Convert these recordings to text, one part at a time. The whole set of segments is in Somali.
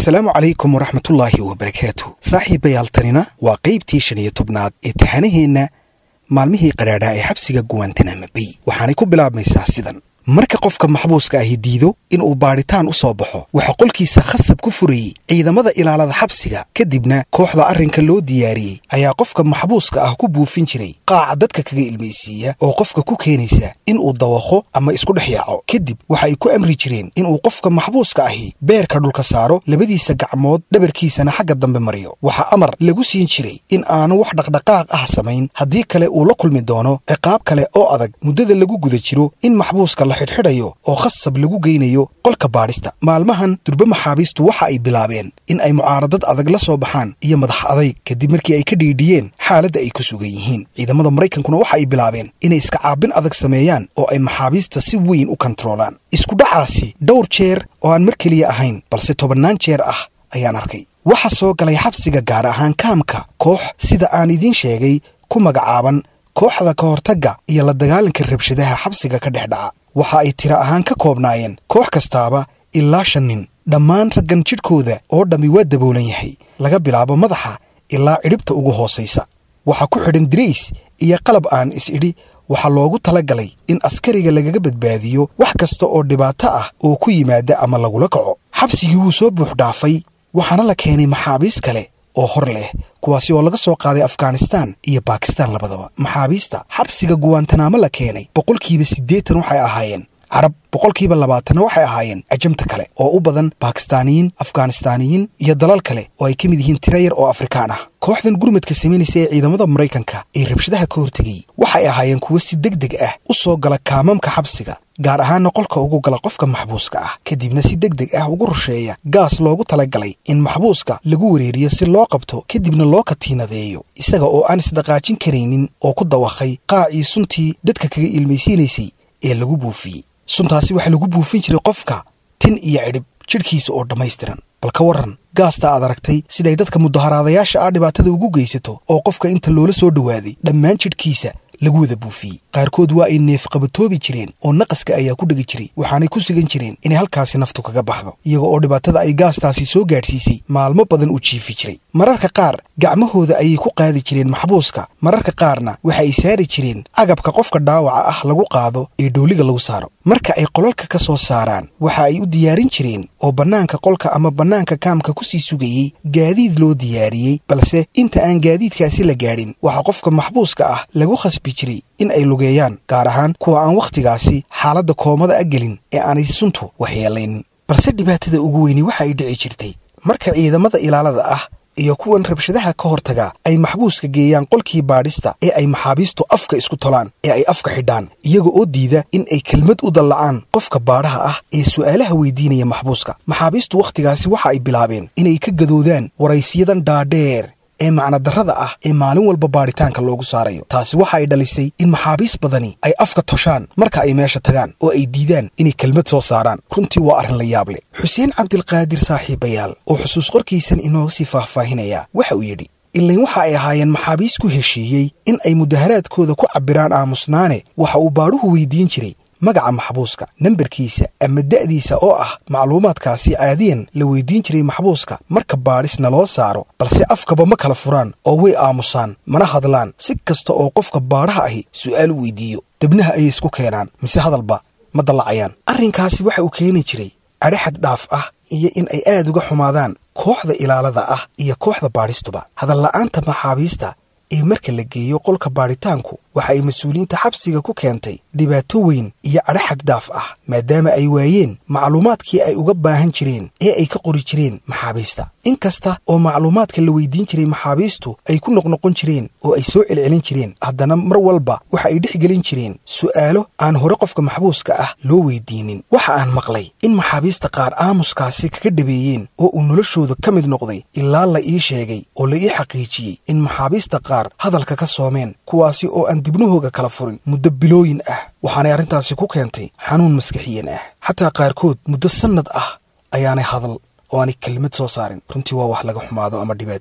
asalaamu calaykum waraxmatullaahi wabarakaatu saaxiibayaal tanina waa qaybtii shan iyo tobnaad ee taxanaheenna maalmihii qadhaadhaa ee xabsiga guwantanama bay waxaanay ku bilaabmaysaa sidan marka qofka maxbuuska ahi diido inuu baadhitaan u soo baxo waxaa qolkiisa khasab ku furayey ciidamada ilaalada xabsiga kadibna kooxda arrinka loo diyaariyey ayaa qofka maxbuuska ah ku buufin jiray qaaca dadka kaga ilmaysiiya oo qofka ku keenaysa inuu dawaqo ama isku dhex yaaco kadib waxa ay ku amri jireen inuu qofka maxbuuska ahi beerka dhulka saaro labadiisa gacmood dhabarkiisana xagga dambe mariyo waxaa amar lagu siin jiray in aanu wax dhaqdhaqaaq ah samayn haddii kale uu la kulmi doono ciqaab kale oo adag muddada lagu guda jiro in maxbuuska la xidhxidhayo oo khasab lagu geynayo qolka baadhista maalmahan durbe maxaabiistu waxa ay bilaabeen in ay mucaaradad adag la soo baxaan iyo madax adayg kadib markii ay ka dhiidhiyeen xaaladda ay ku sugan yihiin ciidamada maraykankuna waxa ay bilaabeen inay iska caabin adag sameeyaan oo ay maxaabiista si weyn u kontaroolaan iskudhacaasi dhowr jeer oo aan mar keliya ahayn balse tobannaan jeer ah ayaan arkay waxaa soo galay xabsiga gaar ahaan kaamka koox sida aan idiin sheegay ku magacaaban kooxda ka hortagga iyo la dagaalanka rabshadaha xabsiga ka dhex dhaca waxa ay tiro ahaan ka koobnaayeen koox kastaaba ilaa shan nin dhammaan raggan jidhkooda oo dhammi waa daboolan yahay laga bilaabo madaxa ilaa cidhibta ugu hoosaysa waxaa ku xidhan dirays iyo qalab aan is-idhi waxaa loogu tala galay in askariga lagaga badbaadiyo wax kasta oo dhibaato ah oo ku yimaada ama lagula kaco xabsigii wuu soo buux dhaafay waxaana la keenay maxaabiis kale oo hor leh kuwaasi oo laga soo qaaday afghanistaan iyo baakistaan labadaba maxaabiista xabsiga guwaantanaamo la keenay boqolkiiba siddeetan waxay ahaayeen carab boqolkiiba labaatanna waxay ahaayeen cajamta kale oo u badan baakistaaniyiin afghanistaaniyiin iyo dalal kale oo ay ka mid yihiin tira yar oo afrikaan ah kooxdan gurmadka samaynaysa ee ciidamada maraykanka ee rabshadaha ka hortegayey waxay ahaayeen kuwo si deg deg ah u soo gala kaamamka xabsiga gaar ahaanna qolka ugu gala qofka maxbuuska ah kadibna si deg deg ah ugu rusheeya gaas loogu talagalay in maxbuuska lagu wareeriyo si loo qabto kadibna loo katiinadeeyo isaga oo aan isdhaqaajin karaynin oo ku dawaqay qaacii suntii dadka kaga ilmaysiinaysay ee lagu buufiyey suntaasi waxaa lagu buufin jiray qofka tin iyo cidhib jidhkiisa oo dhammaystiran bal ka warran gaasta aad aragtay siday dadka mudaharaadayaasha ah dhibaatada ugu geysato oo qofka inta loola soo dhowaaday dhammaan jidhkiisa lagu wada buufiyey qaarkood waa ay neef qabatoobi jireen oo naqaska ayaa ku dhegi jiray waxaanay ku sugan jireen inay halkaasi naftu kaga baxdo iyaga oo dhibaatada ay gaastaasi soo gaadhsiisay maalmo badan u jiifi jiray mararka qaar gacmahooda ayay ku qaadi jireen maxbuuska mararka qaarna waxa ay saari jireen agabka qofka dhaawaca ah lagu qaado ee dhooliga lagu saaro marka ay qolalka ka soo saaraan waxa ay u diyaarin jireen oo bannaanka qolka ama bannaanka kaamka ku sii sugayey gaadiid loo diyaariyey balse inta aan gaadiidkaasi la gaadhin waxaa qofka maxbuuska ah lagu khasbi jiray in ay lugeeyaan gaar ahaan kuwa aan wakhtigaasi xaaladda koomada a gelin ee aanay suntu waxyeelaynin balse dhibaatada ugu weyni waxa ay dhici jirtay marka ciidamada ilaalada ah iyo kuwan rabshadaha ka hortaga ay maxbuuska geeyaan qolkii baadhista ee ay maxaabiistu afka isku tolaan ee ay afka xidhaan iyaga oo diida in ay kelmad u dallacaan qofka baadhaha ah ee su'aalaha weydiinaya maxbuuska maxaabiistu wakhtigaasi waxa ay bilaabeen inay ka gadoodaan waraysiyadan dhaadheer ee macnadarrada ah ee maalin walba baadhitaanka loogu saarayo taasi waxa ay dhalisay in maxaabiis badani ay afka toshaan marka ay meesha tagaan oo ay diidaan inay kelmad soo saaraan runtii waa arrin la yaab leh xuseen cabdilqaadir saaxiibayaal oo xusuus qorkiisan inooga sii faahfaahinaya waxa uu yidhi ilayn waxa ay ahaayeen maxaabiis ku heshiiyey in ay mudaharaadkooda ku cabbiraan aamusnaane waxa uu baadhuhu weydiin jiray magaca maxbuuska nambarkiisa ama da'diisa oo ah macluumaadkaasi caadiyan la weydiin jiray maxbuuska marka baadhisna loo saaro balse afkaba ma kala furaan oo way aamusaan mana hadlaan si kasta oo qofka baadhaha ahi su'aal u weydiiyo debnaha ayay isku keenaan mise hadalba ma dallacayaan arrinkaasi waxa uu keeni jiray cadhaxad dhaaf ah iyo in ay aad uga xumaadaan kooxda ilaalada ah iyo kooxda baadhistuba hadalla'aanta maxaabiista ee marka la geeyo qolka baadhitaanku waxa ay mas-uuliyiinta xabsiga ku keentay dhibaato weyn iyo cadhaxad dhaaf ah maadaama ay waayeen macluumaadkii ay uga baahan jireen ee ay ka qori jireen maxaabiista in kasta oo macluumaadka la weydiin jiray maxaabiistu ay ku noqnoqon jireen oo ay soo celcelin jireen haddana mar walba waxa ay dhex gelin jireen su'aalo aan hore qofka maxbuuska ah loo weydiinin waxa aan maqlay in maxaabiista qaar aamuskaasi kaga dhabeeyeen oo uu noloshooda ka mid noqday ilaa la ii sheegay oo la ii xaqiijiyey in maxaabiista qaar hadalka ka soomeen kuwaasi oo aan dibnahooga kala furin muddo bilooyin ah waxaanay arrintaasi ku keentay xanuun maskaxiyan ah xataa qaarkood muddo sannad ah ayaanay hadal oo aanay kelmad soo saarin runtii waa wax laga xumaado ama dhibaato weyn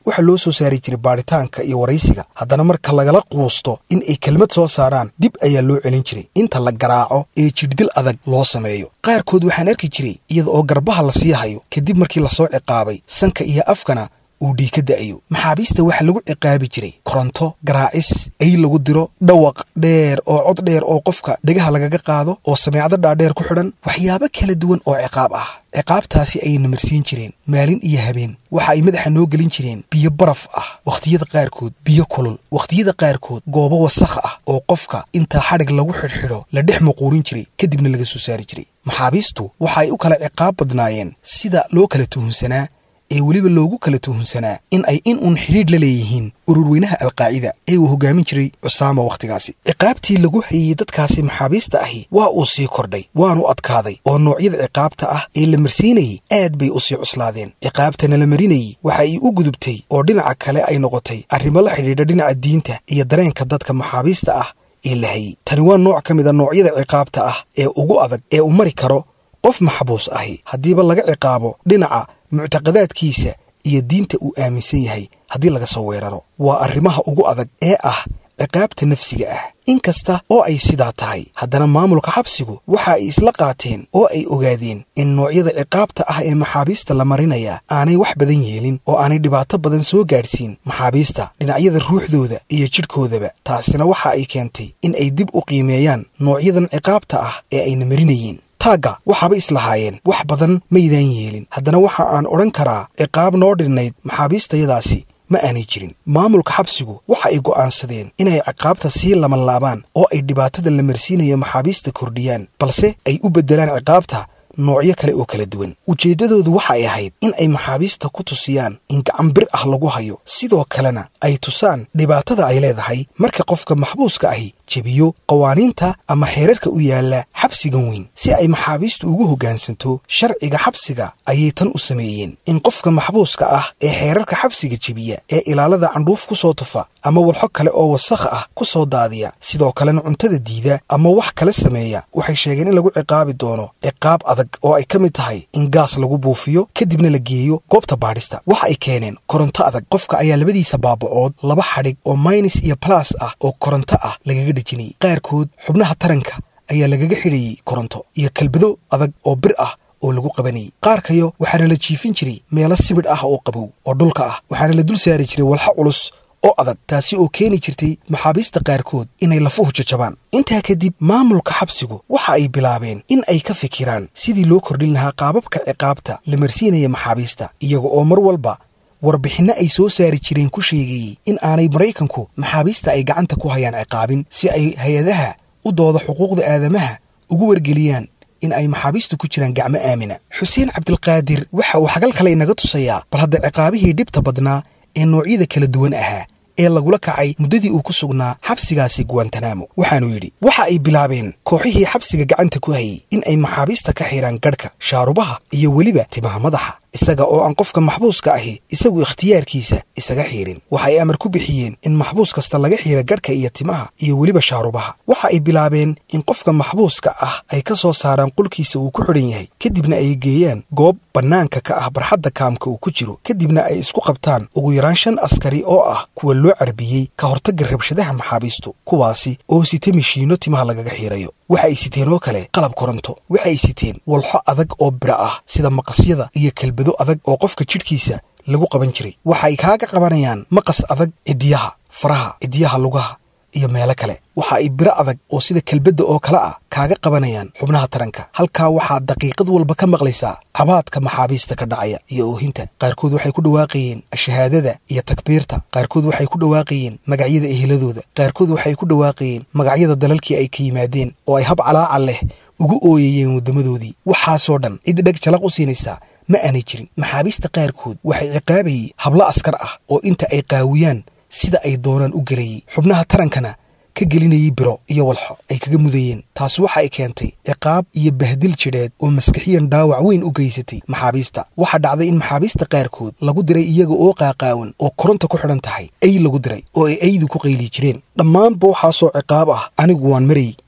waxaa loo soo saari jiray baadhitaanka iyo waraysiga haddana marka lagala quusto in ay kelmad soo saaraan dib ayaa loo celin jiray inta la garaaco ee jidhdil adag loo sameeyo qaarkood waxaan arki jiray iyada oo garbaha la sii hayo kadib markii lasoo ciqaabay sanka iyo afkana uu dhiig ka da'ayo maxaabiista waxaa lagu ciqaabi jiray koronto garaacis ay lagu diro dhawaq dheer oo cod dheer oo qofka dhegaha lagaga qaado oo sameecdo dhaadheer ku xidhan waxyaabo kala duwan oo ciqaab ah ciqaabtaasi ayay namarsiin jireen maalin iyo habeen waxa ay madaxa noo gelin jireen biyo baraf ah wakhtiyada qaarkood biyo kulul wakhtiyada qaarkood goobo wasakh ah oo qofka intaa xadhig lagu xidhxidho la dhex muquurin jiray kadibna laga soo saari jiray maxaabiistu waxa ay u kala ciqaab badnaayeen sida loo kala tuhunsanaa ee weliba loogu kala tuhunsanaa in ay in uun xidhiidh la leeyihiin ururweynaha alqaacida ee uu hoggaamin jiray cusaama wakhtigaasi ciqaabtii lagu hayey dadkaasi maxaabiista ahi waa uu sii kordhay waanu adkaaday oo noocyada ciqaabta ah ee la marsiinayey aad bay u sii cuslaadeen ciqaabtana la marinayey waxa ay u gudubtay oo dhinaca kale ay noqotay arrimo la xidhiidha dhinaca diinta iyo dareenka dadka maxaabiista ah ee la hayey tani waa nooc ka mid a noocyada ciqaabta ah ee ugu adag ee uu mari karo qof maxbuus ahi haddiiba laga ciqaabo dhinaca muctaqadaadkiisa iyo diinta uu aaminsan yahay haddii laga soo weeraro waa arrimaha ugu adag ee ah ciqaabta nafsiga ah in kasta oo ay sidaa tahay haddana maamulka xabsigu waxa ay isla qaateen oo ay ogaadeen in noocyada ciqaabta ah ee maxaabiista la marinaya aanay wax badan yeelin oo aanay dhibaato badan soo gaadhsiin maxaabiista dhinacyada ruuxdooda iyo jidhkoodaba taasina waxa ay keentay in ay dib u qiimeeyaan noocyadan ciqaabta ah ee ayna marinayeen taagga waxaaba islahaayeen wax badan maydaan yeelin haddana waxa aan odhan karaa ciqaab noo dhirnayd maxaabiistayadaasi ma aanay jirin maamulka xabsigu waxa ay go'aansadeen inay ciqaabta sii labanlaabaan oo ay dhibaatada la marsiinayo maxaabiista kordhiyaan balse ay u beddelaan ciqaabta noocyo kale oo kala duwan ujeeddadoodu waxa ay ahayd in ay maxaabiista ku tusiyaan in gacan bir ah lagu hayo sidoo kalena ay tusaan dhibaatada ay leedahay marka qofka maxbuuska ahi jebiyo qawaaniinta ama xeerarka u yaalla xabsigan weyn si ay maxaabiistu ugu hoggaansanto sharciga xabsiga ayay tan u sameeyeen in qofka maxbuuska ah ee xeerarka xabsiga jebiya ee ilaalada candhuuf ku soo tufa ama walxo kale oo wasakh ah ku soo daadiya sidoo kalena cuntada diida ama wax kale sameeya waxay sheegeen in lagu ciqaabi doono ciqaab adag oo ay ka mid tahay in gaas lagu buufiyo kadibna la geeyo goobta baadhista waxa ay keeneen koronto adag qofka ayaa labadiisa baabacood laba xadhig oo maynis iyo balas ah oo koronto ah lagaga dhejinayay qaarkood xubnaha taranka ayaa lagaga xidhayey koronto iyo kalbado adag oo bir ah oo lagu qabanayay qaarkayo waxaana la jiifin jiray meelo sibidh ah oo qabow oo dhulka ah waxaana la dul saari jiray walxa culus oo adag taasi oo keeni jirtay maxaabiista qaarkood inay lafuhu jajabaan intaa kadib maamulka xabsigu waxa ay bilaabeen in ay ka fikiraan sidii loo kordhin lahaa qaababka ciqaabta la marsiinaya maxaabiista iyaga oo mar walba warbixinno ay soo saari jireen ku sheegayey in aanay maraykanku maxaabiista ay gacanta ku hayaan ciqaabin si ay hay-adaha u dooda xuquuqda aadamaha ugu wargeliyaan in ay maxaabiistu ku jiraan gacmo aamina xuseen cabdilqaadir waxa uu xagal kale inaga tusayaa bal hadda ciqaabihii dhibta badnaa ee noocyada kala duwan ahaa ee lagula kacay muddadii uu ku sugnaa xabsigaasi guwantanamo waxaanuu yidhi waxa ay bilaabeen kooxihii xabsiga gacanta ku hayey in ay maxaabiista ka xidhaan gadhka shaarubaha iyo weliba timaha madaxa isaga oo aan qofka maxbuuska ahi isagu ikhtiyaarkiisa isaga xiirin waxa ay amar ku bixiyeen in maxbuus kasta laga xiira gadhka iyo timaha iyo weliba shaarubaha waxa ay bilaabeen in qofka maxbuuska ah ay ka soo saaraan qolkiisa uu ku xidhan yahay kadibna ay geeyaan goob bannaanka ka ah barxadda kaamka uu ku jiro kadibna ay isku qabtaan ugu yaraan shan askari oo ah kuwa loo carbiyey ka hortagga rabshadaha maxaabiistu kuwaasi oo sita mishiinno timaha lagaga xiirayo waxa ay siteen oo kale qalab koronto waxa ay siteen walxo adag oo bira ah sida maqasyada iyo kelbado adag oo qofka jidhkiisa lagu qaban jiray waxa ay kaaga qabanayaan maqas adag ciddiyaha faraha ciddiyaha lugaha iyo meelo kale waxa ay biro adag oo sida kelbadda oo kale ah kaaga qabanayaan xubnaha taranka halkaa waxaad daqiiqad walba ka maqlaysaa cabaadka maxaabiista ka dhacaya iyo oohinta qaarkood waxay ku dhawaaqayeen shahaadada iyo takbiirta qaarkood waxay ku dhawaaqayeen magacyada eheladooda qaarkood waxay ku dhawaaqayeen magacyada dalalkii ay ka yimaadeen oo ay hab calaaca leh ugu ooyayeen waddamadoodii waxaasoo dhan cid dheg jalaq u siinaysaa ma aanay jirin maxaabiista qaarkood waxay ciqaabayey hablo askar ah oo inta ay qaawiyaan sida ay doonaan u gelayey xubnaha tarankana ka gelinayay biro iyo walxo ay kaga mudayeen taasi waxa ay keentay ciqaab iyo bahdil jidheed oo maskixiyan dhaawac weyn u geysatay maxaabiista waxaa dhacday in maxaabiista qaarkood lagu diray iyaga oo qaaqaawan oo koronta ku xidhan tahay ay lagu diray oo ay aydu ku qayli jireen dhammaanba waxaasoo ciqaab ah anigu waan marayy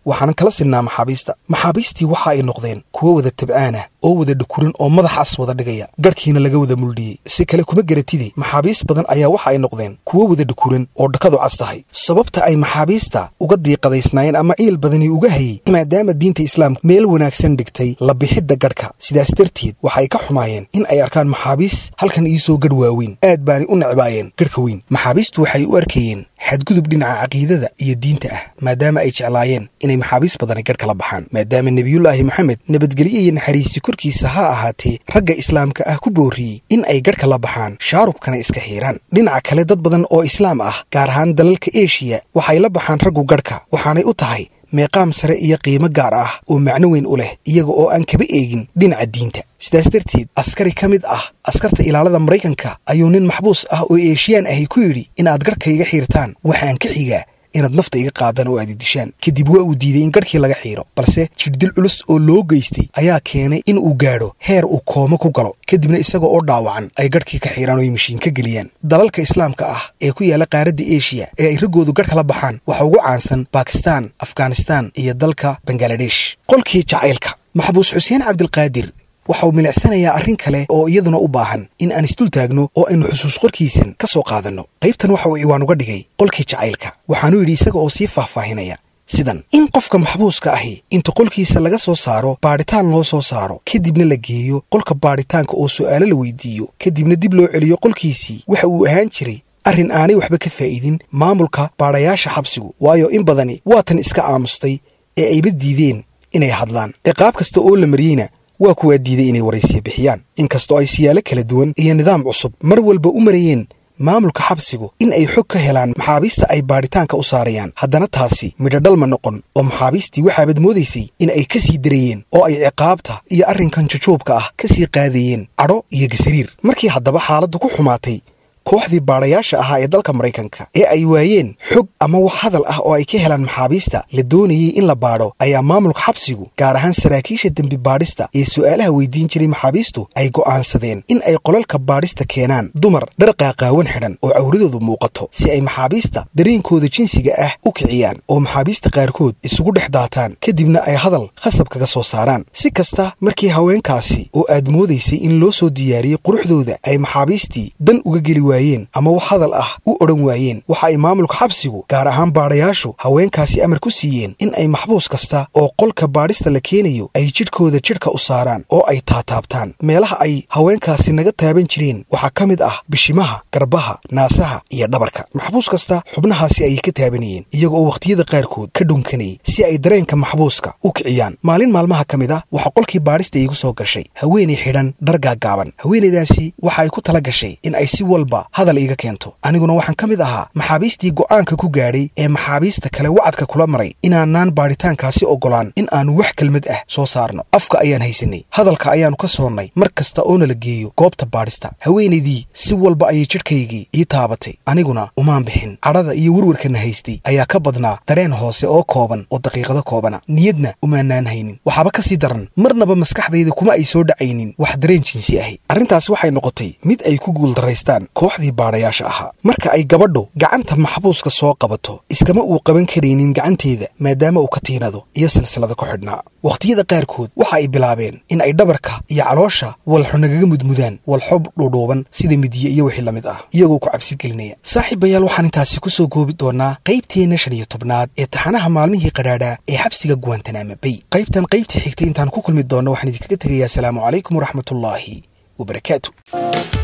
waxaanan kala sinnaa maxaabiista maxaabiistii waxa ay noqdeen kuwo wada tabcaan ah oo wada dhukuran oo madax as wada dhigaya garhkiina laga wada muldhiyey si kale kuma geratide maxaabiis badan ayaa waxa ay noqdeen kuwo wada dhukuran oo dhakadu cas tahay sababta ay maxaabiista uga diiqadaysnaayeen ama ciil badani uga hayey maadaama diinta islaamka meel wanaagsan dhigtay la bixidda gadhka sidaas darteed waxa ay ka xumaayeen in ay arkaan maxaabiis halkan iisoo gadh waaweyn aad baanay u necbaayeen gadhka weyn maxaabiistu waxay u arkayeen xadgudub dhinaca caqiidada iyo diinta ah maadaama ay jeclaayeen inay maxaabiis badani gadh kala baxaan maadaama nebiyullaahi moxamed nabadgelyo iyo naxariisi korkiisa ha ahaatee ragga islaamka ah ku boorriyey in ay gadh kala baxaan shaarubkana iska xiiraan dhinaca kale dad badan oo islaam ah gaar ahaan dalalka eshiya waxay la baxaan raggu gadhka waxaanay u tahay meeqaam sare iyo qiimo gaar ah oo macno weyn u leh iyaga oo aan kaba eegin dhinaca diinta sidaas darteed askari ka mid ah askarta ilaalada maraykanka ayuu nin maxbuus ah oo eeshiyaan ahi ku yidhi inaad gadhka iga xiirtaan waxaan ka xigaa inaad nafta iga qaadaan oo aad idishaan kadib waa uu diiday in gadhkii laga xiiro balse jirdil culus oo loo geystay ayaa keenay in uu gaadho heer uu koomo ku galo kadibna isaga oo dhaawacan ay gadhkii ka xiiraan oo ay mashiin ka geliyaan dalalka islaamka ah ee ku yaalla qaaradda eshiya ee ay raggoodu gadh kala baxaan waxa ugu caansan bakistan afghanistan iyo dalka bangaladesh qolkii jacaylka maxbuus xuseen cabdilqaadir waxa uu milicsanayaa arrin kale oo iyaduna u baahan in aan isdul taagno oo aynu xusuus qorkiisan ka soo qaadanno qaybtan waxa uu ciwaan uga dhigay qolkii jacaylka waxaanuu yidhi isaga oo sii faahfaahinaya sidan in qofka maxbuuska ahi inta qolkiisa laga soo saaro baadhitaan loo soo saaro kadibna la geeyo qolka baadhitaanka oo su'aalo la weydiiyo kadibna dib loo celiyo qolkiisii waxa uu ahaan jiray arrin aanay waxba ka faa'idin maamulka baadhayaasha xabsigu waayo in badani waatan iska aamustay ee ayba diideen inay hadlaan ciqaab kasta oo la mariyeyna waa kuwaa diiday inay waraysiya bixiyaan inkastoo ay siyaalo kala duwan iyo nidaam cusub mar walba u marayeen maamulka xabsigu in ay xog ka helaan maxaabiista ay baadhitaanka u saarayaan haddana taasi midhodhal ma noqon oo maxaabiistii waxaabad moodaysay in ay ka sii darayeen oo ay ciqaabta iyo arrinkan jujuubka ah ka sii qaadayeen cadho iyo gasariir markii haddaba xaaladdu ku xumaatay kooxdii baadhayaasha ahaa ee dalka maraykanka ee ay waayeen xog ama wax hadal ah oo ay ka helaan maxaabiista la doonayey in la baadho ayaa maamulka xabsigu gaar ahaan saraakiisha dembi baadhista ee su'aalaha weydiin jiray maxaabiistu ay go'aansadeen in ay qolalka baadhista keenaan dumar dhar qaaqaawan xidhan oo cawradoodu muuqato si ay maxaabiista dareenkooda jinsiga ah u kiciyaan oo maxaabiista qaarkood isugu dhex daataan kadibna ay hadal khasab kaga soo saaraan si kasta markii haweenkaasi oo aad moodaysay in loo soo diyaariyey quruxdooda ay maxaabiistii dan uga geli ama wax hadal ah u odhan waayeen waxa ay maamulka xabsigu gaar ahaan baadhayaashu haweenkaasi amar ku siiyeen in ay maxbuus kasta oo qolka baadhista la keenayo ay jidhkooda jidhka u saaraan oo ay taataabtaan meelaha ay haweenkaasi naga taaban jireen waxaa ka mid ah bishimaha garbaha naasaha iyo dhabarka maxbuus kasta xubnahaasi ayay ka taabanayeen iyaga oo wakhtiyada qaarkood ka dhunkanayay si ay dareenka maxbuuska u kiciyaan maalin maalmaha ka mid ah waxaa qolkii baadhista iigu soo gashay haweenay xidhan dhar gaaggaaban haweenaydaasi waxa ay ku tala gashay in ay si walba hadal iiga keento aniguna waxaan ka mid ahaa maxaabiistii go'aanka ku gaadhay ee maxaabiista kale wacadka kula maray inaanaan baadhitaankaasi oggolaan in aanu wax kelmad ah soo saarno afka ayaan haysanay hadalka ayaannu ka soonnay mar kasta oo nala geeyo goobta baadhista haweenaydii si walba ayay jidhkaygii ii taabatay aniguna umaan bixin cadhada iyo werwarkana haystay ayaa ka badnaa dareen hoose oo kooban oo daqiiqado koobana niyadna umaanaan haynin waxaaba ka sii daran marnaba maskaxdayda kuma ay soo dhacaynin wax dareen jinsi ahi arrintaas waxay noqotay mid ay ku guuldaraystaan kooxdii baadhayaasha ahaa marka ay gabadhu gacanta maxbuuska soo qabato iskama uu qaban karaynin gacanteeda maadaama uu ka tiinado iyo silsilada ku xidhnaa wakhtiyada qaarkood waxa ay bilaabeen in ay dhabarka iyo caloosha walxo nagaga mudmudaan walxo dhuudhuuban sida midiye iyo wixii la mid ah iyagoo ku cabsi gelinaya saaxiibayaal waxaan intaasi ku soo goobi doonaa qaybteenna shan iyo tobnaad ee taxanaha maalmihii qadhaadhaa ee xabsiga guwantanama bay qaybtan qaybtii xigtay intaan ku kulmi doonno waxaan idinkaga tegayaa asalaamu calaykum waraxmatullaahi wabarakaatu